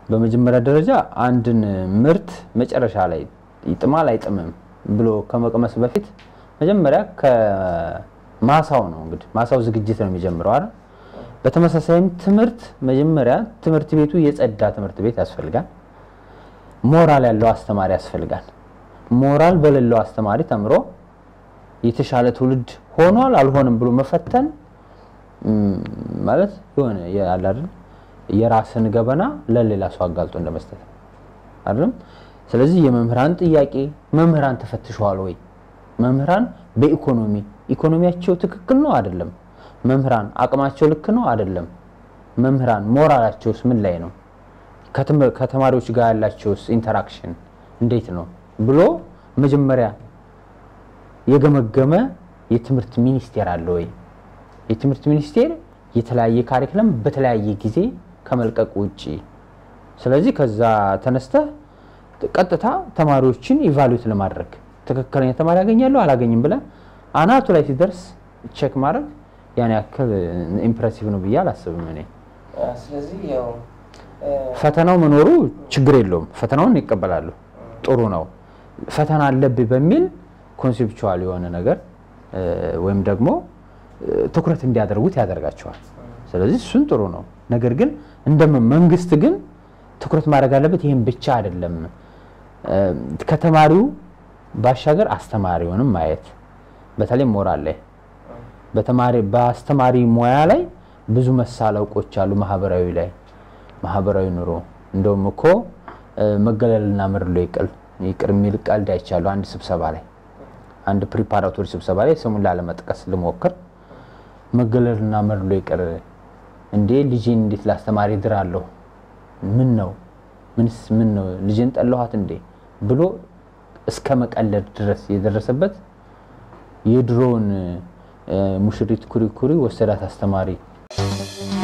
በመጀመሪያ ደረጃ አንድን ምርት መጨረሻ ላይ ይጥማል አይጥምም ብሎ ከመቅመስ በፊት መጀመሪያ ከማሳው ነው እንግዲህ ማሳው ዝግጅት ነው የሚጀምረው አይደል? በተመሳሳይም ትምህርት መጀመሪያ ትምህርት ቤቱ የጸዳ ትምህርት ቤት ያስፈልጋል። ሞራል ያለው አስተማሪ ያስፈልጋል። ሞራል በሌለው አስተማሪ ተምሮ የተሻለ ትውልድ ሆኗል አልሆንም ብሎ መፈተን ም፣ ማለት የሆነ ያለ አይደል የራስን ገበና ለሌላ ሰው አጋልጦ እንደመስጠት ነው አይደለም። ስለዚህ የመምህራን ጥያቄ መምህራን ተፈትሸዋል ወይ? መምህራን በኢኮኖሚ ኢኮኖሚያቸው ትክክል ነው አይደለም? መምህራን አቅማቸው ልክ ነው አይደለም? መምህራን ሞራላቸውስ ምን ላይ ነው? ከትም- ከተማሪዎች ጋር ያላቸውስ ኢንተራክሽን እንዴት ነው ብሎ መጀመሪያ የገመገመ የትምህርት ሚኒስቴር አለ ወይ? የትምህርት ሚኒስቴር የተለያየ ካሪክለም በተለያየ ጊዜ ከመልቀቅ ውጪ ስለዚህ ከዛ ተነስተህ ቀጥታ ተማሪዎችን ኢቫሉዌት ለማድረግ ትክክለኛ ተማሪ ያገኛለሁ አላገኝም ብለህ አናቱ ላይ ሲደርስ ቼክ ማድረግ ያን ያክል ኢምፕሬሲቭ ነው ብዬ አላስብም እኔ። ስለዚህ ያው ፈተናው መኖሩ ችግር የለውም። ፈተናውን ይቀበላሉ፣ ጥሩ ነው። ፈተና አለብህ በሚል ኮንሴፕቹዋል የሆነ ነገር እ፣ ወይም ደግሞ እ፣ ትኩረት እንዲያደርጉት ያደርጋቸዋል። ስለዚህ እሱን ጥሩ ነው። ነገር ግን እንደ መንግስት ግን ትኩረት ማድረግ አለበት። ይህም ብቻ አይደለም፣ እ፣ ከተማሪው ባሻገር አስተማሪውንም ማየት በተለይ ሞራል ላይ በተማሪ በአስተማሪ ሙያ ላይ ብዙ መሳለቆች አሉ። ማህበራዊ ላይ ማህበራዊ ኑሮ እንደውም እኮ እ፣ መገለልና መድሎ ይቅር ይቅር የሚል ቀልድ አይቻለሁ። አንድ ስብሰባ ላይ አንድ ፕሪፓራቶሪ ስብሰባ ላይ ስሙን ላለመጥቀስ ልሞክር። መገለልና መድሎ ይቅር እንዴ ልጄን እንዴት ላስተማሪ ድራለሁ? ምን ነው ምንስ ምን ነው ልጄን ጠለኋት እንዴ ብሎ እስከ መቀለድ ድረስ የደረሰበት የድሮውን እ፣ ሙሽሪት ኩሪ ኩሪ ወሰዳት አስተማሪ